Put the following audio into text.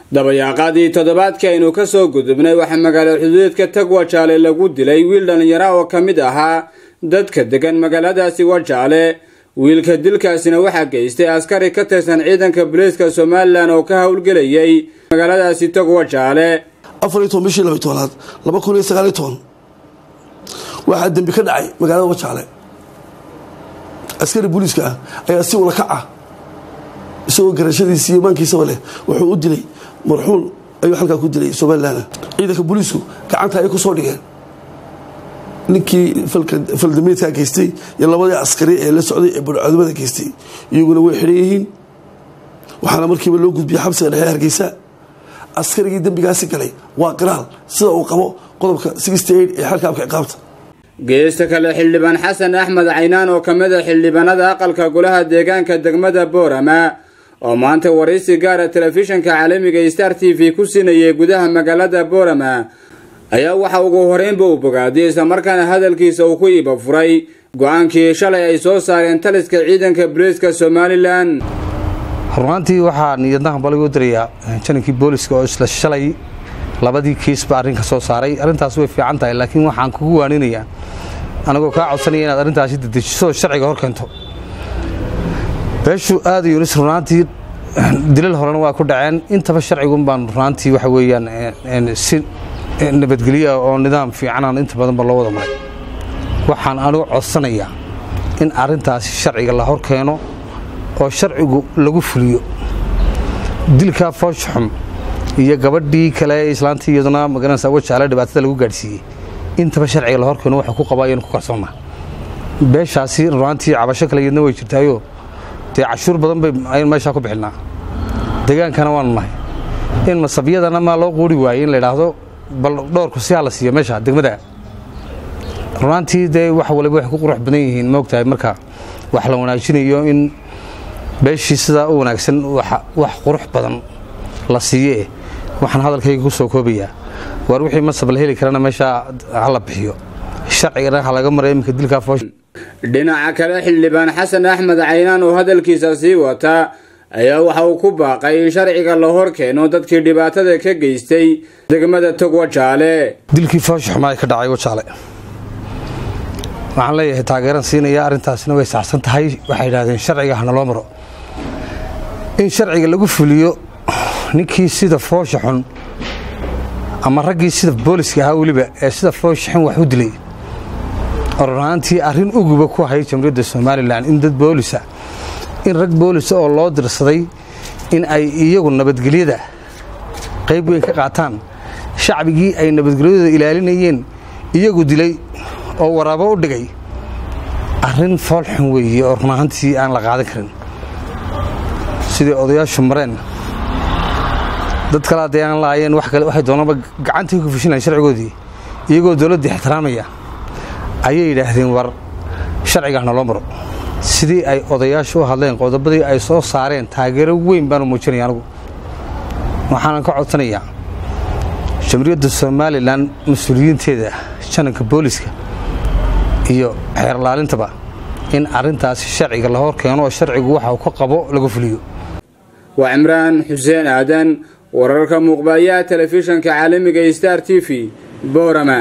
dabayaaqaadii toddobaadkii aynu ka soo gudubnay waxaa magaalo xuduudka tag wajaale lagu dilay wiil dhallinyara oo ka mid ahaa dadka degan magaaladaasi wajaale wiilka dilkaasina waxaa geystay askari ka tirsan ciidanka booliiska somalilan oo ka howlgelayay magaaladaasi tog wajaale afar iyo toban bishii laba tobanaad laba kun iyo sagaaliyo toban waxaa dembi ka dhacay magaalada wajaale askari booliiska ah ayaa si ula kac ah isagoo garashadiisa iyo maankiisaba leh wuxuu u dilay marxuun ayuu halkaa ku dilay somalilan ciidanka booliisku gacanta ay ku soo dhigeen ninkii faldameedkaa geystay iyo labadii askari ee la socday ee barcodimada geystay iyaguna way xidhan yihiin waxaana markiiba loo gudbiyey xabsiga dhexe hargeysa askarigii dembigaasi galay waa qiraal sida uu qabo qodobka ee xalkaabka ciqaabta geesta kale xildhibaan xasan axmed caynaan oo ka mid a xildhibaanada aqalka golaha deegaanka degmada boorama oo maanta waraysi gaara telefishinka caalamiga star t v ku siinayay gudaha magaalada boorama ayaa waxa ugu horeynba uu bogaadiyey islamarkaana hadalkiisa uu ku iiba furay go-aankii shalay ay soo saareen taliska ciidanka booliiska somalilan runaantii waxaa niyadnahan bal u dirayaa janankii booliska oo isla shalay labadii kiisba arrinka soo saaray arrintaas way fiican tahay laakiin waxaan kugu waaninayaa anagoo kaa codsanaya inaad arrintaasi dedejiso shacciga hor keento beeshu aada yunis runaantii dilal horena waa ku dhaceen intaba sharcigun baan runaantii waxa weeyaan si nabadgelya oo nidaam fiicanaan inta badanba loo wada maray waxaan anigu codsanayaa in arrintaasi sharciga la hor keeno oo sharcigu lagu fuliyo dilkaa fooshaxum iyo gabadhii kale islaantii iyaduna magaranaysa wajaale dhibaatada lagu gaadhsiiyey intaba sharciga la hor keeno waxuu ku qabaa ayanu ku kalsoonnaa beeshaasi runaantii cabasho kale iyadna way jirtaayo dee cashuur badan bay aynu meeshaa ku bixinaa degaankana waanu nahay in masabyadana maa loo quuri waayey in la idhaahdo bal dhowrku si ha la siiyo meesha degmada runaantii dee wax waliba waxay ku qurux badan yihiin moogtahay marka wax la wanaajinayo in beeshii sidaa u wanaagsan wax qurux badan la siiyee waxaan hadalkayga ku soo koobayaa waar wixii masab la heli karana meeshaa ha la bixiyo sharcigana ha laga mara iminka dilkaa foosh dhinaca kale xildhibaan xasan axmed caynaan oo hadalkiisa sii wata ayaa waxa uu ku baaqay in sharciga la hor keeno dadkii dhibaatada ka geystay degmada tog wajaale dilkii fooshaxumaa ka dhacay wajaale waxaan leeyahay taageeran siinaya arrintaasina way saxsan tahay waxay yidhahdeen sharciga hana loo maro in sharciga lagu fuliyo ninkii sida foosha xun ama raggii sida booliska ahaa weliba ee sida foosha xun wax u dilay oo runaantii arrin uguba ku hayay jamhuuriyadda somalilan in dad boolisa in rag boolisa oo loo dirsaday in ay iyagu nabadgelyada qayb weyn ka qaataan shacbigii ay nabadgelyadooda ilaalinayeen iyagu dilay oo waraabo u dhigay arrin foolxun weeye oo runaantii aan la qaadan karin sidai odayaashu mareen dad kale haddee aan laayeen waxay doonaba gacantii ku fishinayan sharcigoodii iyagoo dowladdii ixtiraamaya ayay yidhaahdeen war sharciga hana loo maro sidii ay odayaashu u hadleen qodobadii ay soo saareen taageero weyn baanu muujinaya anigu waxaanan ka codsanayaa jamhuuriyadda somalilan mas-uuliyiinteeda jananka booliska iyo xeerlaalintaba in arrintaasi sharciga la hor keeno oo sharcigu waxa uu ka qabo lagu fuliyo waa cimraan xuseen aadan wararka muuqbayaha telefishanka caalamiga star t v boorama